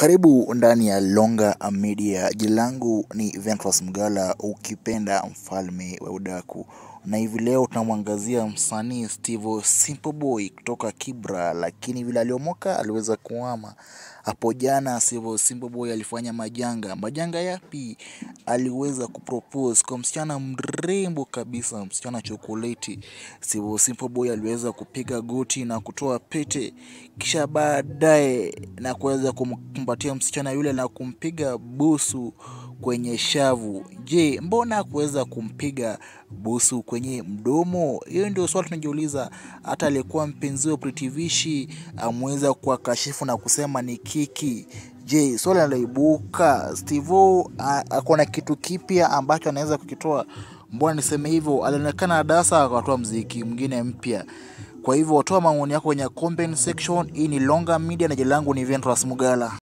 Karibu ndani ya Longa Media. Jina langu ni Ventus Mgala, ukipenda mfalme wa udaku, na hivi leo tunamwangazia msanii Steve Simple Boy kutoka Kibra, lakini vile aliomoka aliweza kuhama hapo jana. Steve Simple Boy alifanya majanga. Majanga yapi? Aliweza kupropose kwa msichana mrembo kabisa, msichana chokoleti. Steve Simple Boy aliweza kupiga goti na kutoa pete, kisha baadaye na kuweza kumkumbatia msichana yule na kumpiga busu kwenye shavu. Je, mbona kuweza kumpiga busu kwenye mdomo? Hiyo ndio swali tunajiuliza. Hata aliyekuwa mpenzi wa Pretty Vishi ameweza kuwakashifu na kusema ni kiki. Je, swali linaloibuka, Steve ako na kitu kipya ambacho anaweza kukitoa? Mbona niseme hivyo? Alionekana dasa akatoa mziki mwingine mpya. Kwa hivyo toa maoni yako kwenye comment section. Hii ni Longa Media na jina langu ni Ventus Mugala.